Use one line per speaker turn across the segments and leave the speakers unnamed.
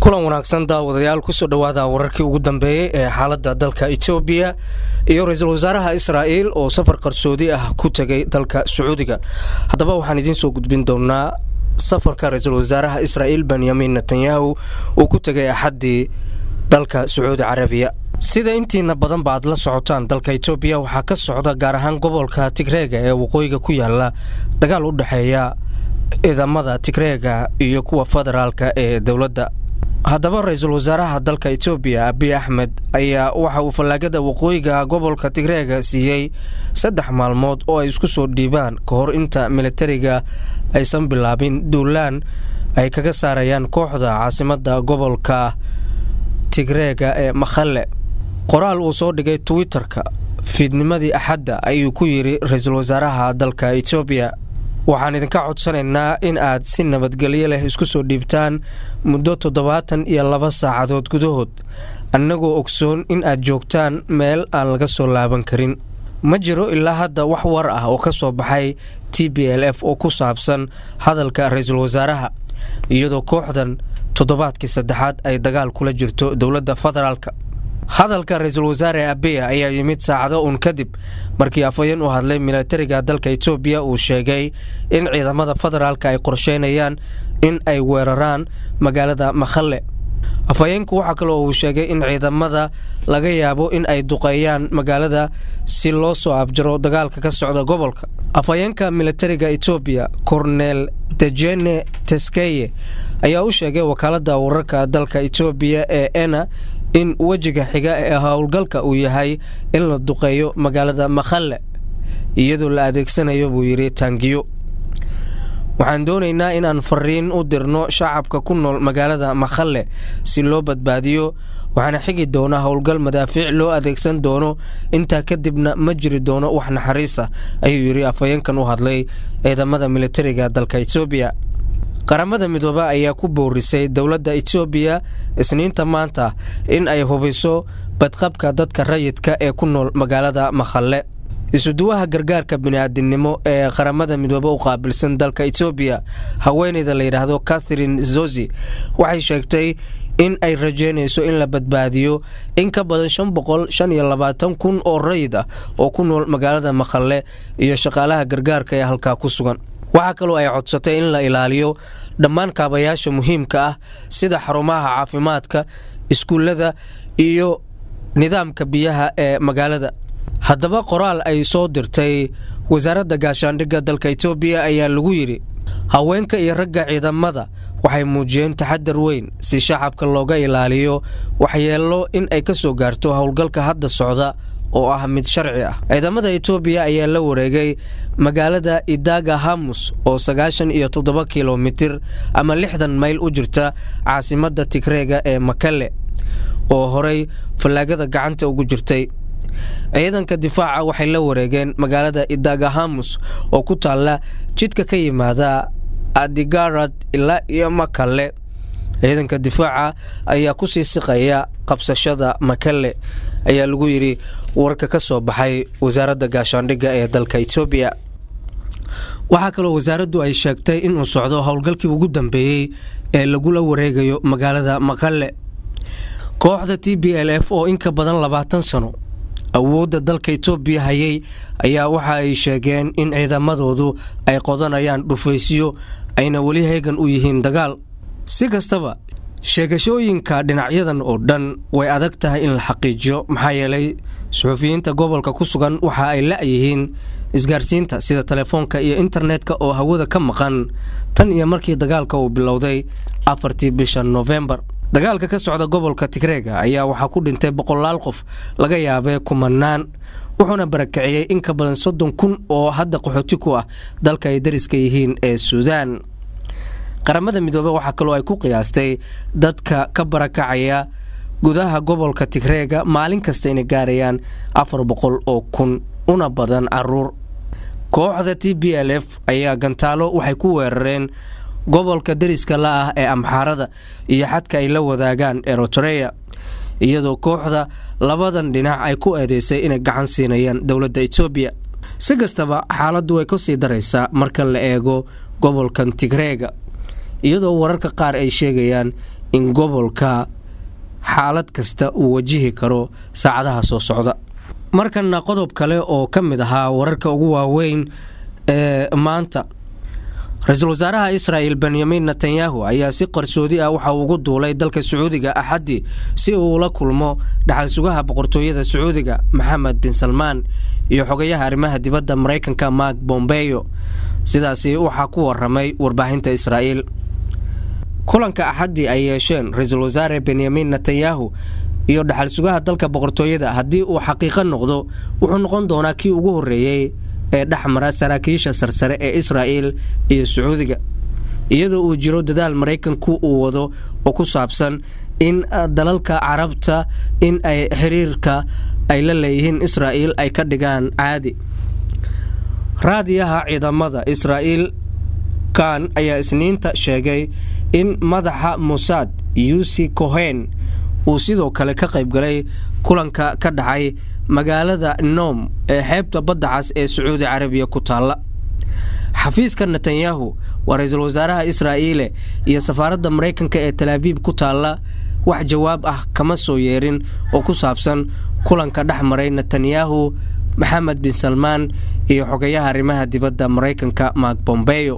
kulan wanaagsan daawadayaal kusoo dhowaada wararkii ugu dambeeyey ee xaaladda dalka etoobiya iyo ra-iisul wasaaraha israa'iil oo safar qarsoodi ah ku tegay dalka sacuudiga haddaba waxaan idiin soo gudbin doonaa safarka ra-iisul wasaaraha israa'iil benyamin netanyahu uu ku tegay axaddii dalka sacuudi carabiya sida intiina badan ba aad la socotaan dalka etoobiya waxaa ka socda gaar ahaan gobolka tigreega ee waqooyiga ku yaala dagaal u dhexeeya ciidamada tigreega iyo kuwa federaalka ee dowladda haddaba ra-iisul wasaaraha dalka etoobiya abiy axmed ayaa waxa uu fallaagada waqooyiga gobolka tigreega siiyey saddex maalmood oo ay isku soo dhiibaan ka hor inta militariga aysan bilaabin duulaan ay kaga saarayaan kooxda caasimadda gobolka tigreega ee makhalle qoraal uu soo dhigay twitter-ka fiidnimadii axadda ayuu ku yidhi ra-iisul wasaaraha dalka etoobiya waxaan idinka codsanaynaa in aad si nabadgelyo leh isku soo dhiibtaan muddo toddobaatan iyo laba saacadood gudahood annagoo ogsoon in aad joogtaan meel aan laga soo laaban karin ma jiro ilaa hadda wax war ah oo ka soo baxay t b l f oo ku saabsan hadalka ra-iisul wasaaraha iyadoo kooxdan toddobaadkii saddexaad ay dagaal kula jirto dowladda federaalka hadalka ra-iisul wasaare abiya ayaa yimid saacado uun kadib markii afhayeen u hadlay militariga dalka etoobiya uu sheegay in ciidamada federaalka ay qorsheynayaan in ay weeraraan magaalada makhalle afhayeenku waxaa kale oo uu sheegay in ciidamada laga yaabo in ay duqeeyaan magaalada si loo soo abjaro dagaalka ka socda gobolka afhayeenka militariga etoobiya kornel dejene teskeye ayaa u sheegay wakaaladda wararka dalka etoobiya ee ena in wejiga xiga ee howlgalka uu yahay in la duqeeyo magaalada makhalle iyadoo la adeegsanayo buu yidhi taangiyo waxaan doonaynaa inaan fariin u dirno shacabka ku nool magaalada makhalle si loo badbaadiyo waxaana xigi doona howlgal madaafiic loo adeegsan doono intaa kadibna ma jiri doono wax naxariisa ayuu yidhi afhayeenkan u hadlay ciidamada militariga dalka etoobiya qaramada midooba ayaa ku boorisay dowladda etoobiya isniinta maanta in ay hubiso badqabka dadka rayidka ee ku nool magaalada makhalle isuduwaha gargaarka bini'aadinimo ee qaramada midoobe u qaabilsan dalka etoobiya haweeneyda la yidhaahdo catherine zozi waxay sheegtay in ay rajeynayso in la badbaadiyo in ka badan shan boqol shan iyo labaatan kun oo rayid ah oo ku nool magaalada makhalle iyo shaqaalaha gargaarka ee halkaa ku sugan waxaa kaloo ay codsatay in la ilaaliyo dhammaan kaabayaasha muhiimka ah sida xarumaha caafimaadka iskuullada iyo nidaamka biyaha ee magaalada haddaba qoraal ay soo dirtay wasaaradda gaashaandhigga dalka etoobiya ayaa lagu yidhi haweenka iyo ragga ciidamada waxay muujiyeen taxadar weyn si shacabka looga ilaaliyo waxyeello in ay ka soo gaarto howlgalka hadda socda oo ah mid sharci ah ciidamada etoobiya ayaa la wareegay magaalada idaga hamus oo sagaashan iyo toddoba kilomitir ama lixdan mayl u jirta caasimadda tigreega ee makale oo horey fallaagada gacanta ugu jirtay ciidanka difaaca waxay la wareegeen magaalada idaga hamus oo ku taalla jidka ka yimaada adigarad ilaa iyo makale ciidanka difaaca ayaa ku sii siqaya qabsashada makale ayaa lagu yidhi warka ka soo baxay wasaaradda gaashaandhigga ee dalka etoobiya waxaa kaloo wasaaraddu ay sheegtay inuu socdo howlgalkii ugu dambeeyey ee lagula wareegayo magaalada makale kooxda t b l f oo in ka badan labaatan sano awoodda dalka etoobiya hayay ayaa waxa ay sheegeen in ciidamadoodu ay qodanayaan dhufaysyo ayna weli heegan u yihiin dagaal si kastaba sheegashooyinka dhinacyadan oo dhan way adag tahay in la xaqiijiyo maxaa yeelay suxufiyiinta gobolka ku sugan waxa ay la-yihiin isgaarsiinta sida telefoonka iyo internetka oo hawada ka maqan tan iyo markii dagaalka uu bilowday afartii bisha nofembar dagaalka ka socda gobolka tigreega ayaa waxaa ku dhintay boqolaal qof laga yaabee kumanaan wuxuuna barakiciyey in ka badan soddon kun oo hadda qaxooti ku ah dalka ay dariska yihiin ee suudaan qaramada midoobe waxaa kaloo ay ku qiyaastay dadka ka barakacaya gudaha gobolka tigreega maalin kasta inay gaarayaan afar boqol oo kun una badan caruur kooxda t b l f ayaa gantaalo waxay ku weerareen gobolka dariska la ah ee amxaarada iyo xadka ay la wadaagaan eritreya iyadoo kooxda labadan dhinac ay ku eedeysay inay gacan siinayaan dowladda etoobiya si kastaba xaaladdu way kasii daraysaa marka la eego gobolkan tigreega iyadoo wararka qaar ay sheegayaan in gobolka xaalad kasta uu wajihi karo saacadaha soo socda markana qodob kale oo ka mid ahaa wararka ugu waaweyn ee maanta ra-iisul wasaaraha israa'el benyamin netanyahu ayaa si qarsoodi ah waxa uu ugu duulay dalka sacuudiga axaddii si uu ula kulmo dhaxal sugaha boqortooyada sacuudiga maxamed bin salmaan iyo xogayaha arrimaha dibadda maraykanka mark bombeyo sidaasi waxaa ku waramay warbaahinta israa'iil kulanka axaddii ay yeesheen ra-iisul wasaare benyamin netanyahu iyo dhaxal sugaha dalka boqortooyada haddii uu xaqiiqo noqdo wuxuu noqon doonaa kii ugu horreeyey ee dhexmara saraakiisha sarsare ee israa'el iyo sacuudiga iyadoo uu jiro dadaal maraykanku uu wado oo ku saabsan in dalalka carabta in ay xiriirka ay la leeyihiin israa'el ay ka dhigaan caadi raadiyaha ciidamada israa'el kan ayaa isniinta sheegay in madaxa mosaad yusi cohen uu sidoo kale ka qaybgalay kulanka ka dhacay magaalada noom ee xeebta badda cas ee sacuudi carabiya ku taalla xafiiska netanyahu waa ra-iisul wasaaraha israa'iile iyo safaaradda maraykanka ee talaabiib ku taalla wax jawaab ah kama soo yeerin oo ku saabsan kulanka dhex maray netanyahu maxamed bin salmaan iyo xogayaha arrimaha dibadda maraykanka mark bombeyo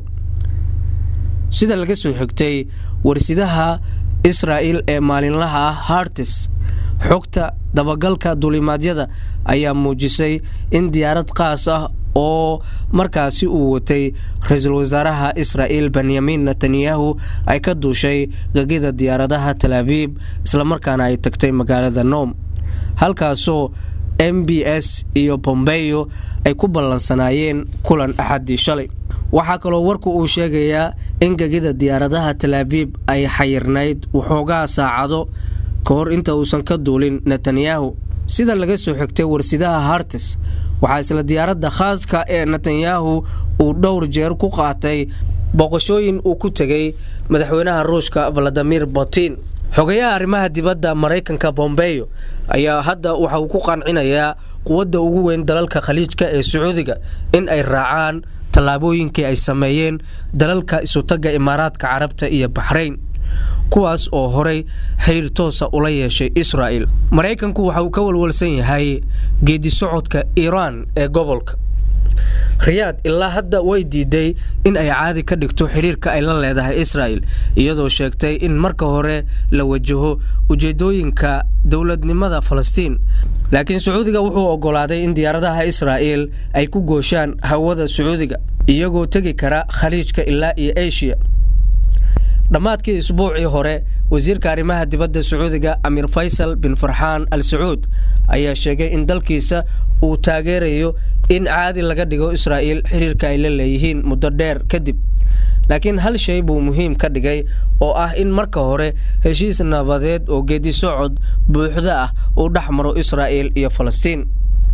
sida laga soo xigtay warsidaha israa'el ee maalinlaha ah hartis xogta dabagalka duulimaadyada ayaa muujisay in diyaarad qaas ah oo markaasi uu watay ra-iisul wasaaraha israa'el benyamin netanyahu ay ka duushay gegida diyaaradaha talaabiib islamarkaana ay tagtay magaalada noom halkaasoo m b s iyo bombeyo ay ku ballansanaayeen kulan axaddii shalay waxaa kaloo warku uu sheegayaa in gegida diyaaradaha talaabiib ay xayirnayd waxoogaa saacado ka hor inta uusan ka duulin netanyahu sida laga soo xigtay warsidaha hartis waxaa isla diyaaradda khaaska ee netanyahu uu dhowr jeer ku qaatay booqashooyin uu ku tegay madaxweynaha ruushka valadimir putin xogayaha arrimaha dibadda maraykanka bombeyo ayaa hadda waxa uu ku qancinayaa quwadda ugu weyn dalalka khaliijka ee sacuudiga in ay raacaan tallaabooyinkii ay sameeyeen dalalka isutagga imaaraadka carabta iyo baxrayn kuwaas oo horay xiriir toosa ula yeeshay israa'el maraykanku waxa uu ka walwalsan yahay geedi socodka iiraan ee gobolka riyaad ilaa hadda way diiday in ay caadi ka dhigto xiriirka ay la leedahay israa'el iyadoo sheegtay in marka hore la wajaho ujeedooyinka dowladnimada falastiin laakiin sacuudiga wuxuu oggolaaday in diyaaradaha israa'el ay ku gooshaan hawada sacuudiga iyagoo tegi kara khaliijka ilaa iyo eshiya dhammaadkii isbuucii hore wasiirka arrimaha dibadda sacuudiga amiir faysal bin farxaan al sacuud ayaa sheegay in dalkiisa uu taageerayo in caadi laga dhigo israa'el xiriirka ay la leeyihiin muddo dheer kadib laakiin hal shay buu muhiim ka dhigay oo ah in marka hore heshiis nabadeed oo geedi socod buuxda ah uu dhex maro israa'el iyo falastiin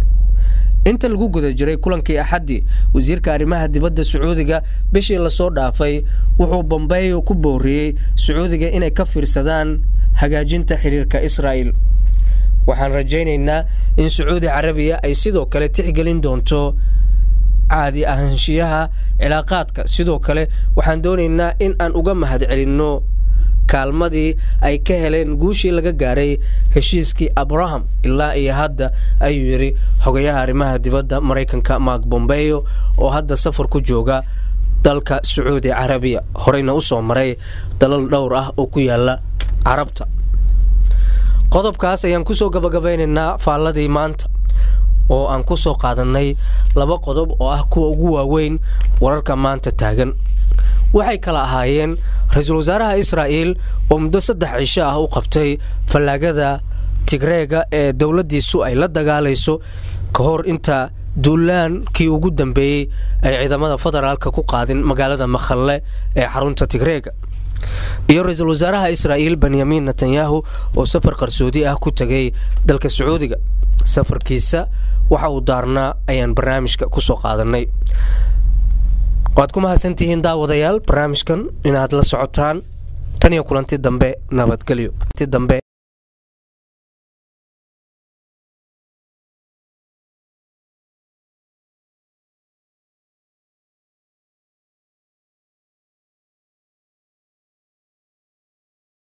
inta lagu guda jiray kulankii axaddii wasiirka arrimaha dibadda sacuudiga bishii lasoo dhaafay wuxuu bombeyo ku booriyey sacuudiga inay ka fiirsadaan hagaajinta xiriirka israa'el waxaan rajaynaynaa in sacuudi carabiya ay sidoo kale tixgelin doonto caadi ahaanshiyaha cilaaqaadka sidoo kale waxaan doonaynaa in aan uga mahadcelinno kaalmadii ay ka heleen guushii laga gaaray heshiiskii abraham ilaa iyo hadda ayuu yidhi xogayaha arrimaha dibadda maraykanka mark bombeyo oo hadda safar ku jooga dalka sacuudi carabiya horeyna u soo maray dalal dhowr ah oo ku yaala carabta qodobkaas ayaan kusoo gabagabaynaynaa faalladii maanta oo aan ku soo qaadannay laba qodob oo ah kuwa ugu waaweyn wararka maanta taagan waxay kala ahaayeen ra-iisul wasaaraha israa'el oo muddo saddex cisho ah u qabtay fallaagada tigreega ee dowladdiisu ay la dagaalayso ka hor inta duulaankii ugu dambeeyey ay ciidamada federaalka ku qaadin magaalada makhalle ee xarunta tigreega iyo ra-iisul wasaaraha israa'el benyamin netanyahu oo safar qarsoodi ah ku tegay dalka sacuudiga safarkiisa waxa uu daarnaa ayaan barnaamijka ku soo qaadannay waad ku mahadsantihiin daawadayaal barnaamijkan inaad la socotaan tan iyo kulanti dambe nabadgelyo dambe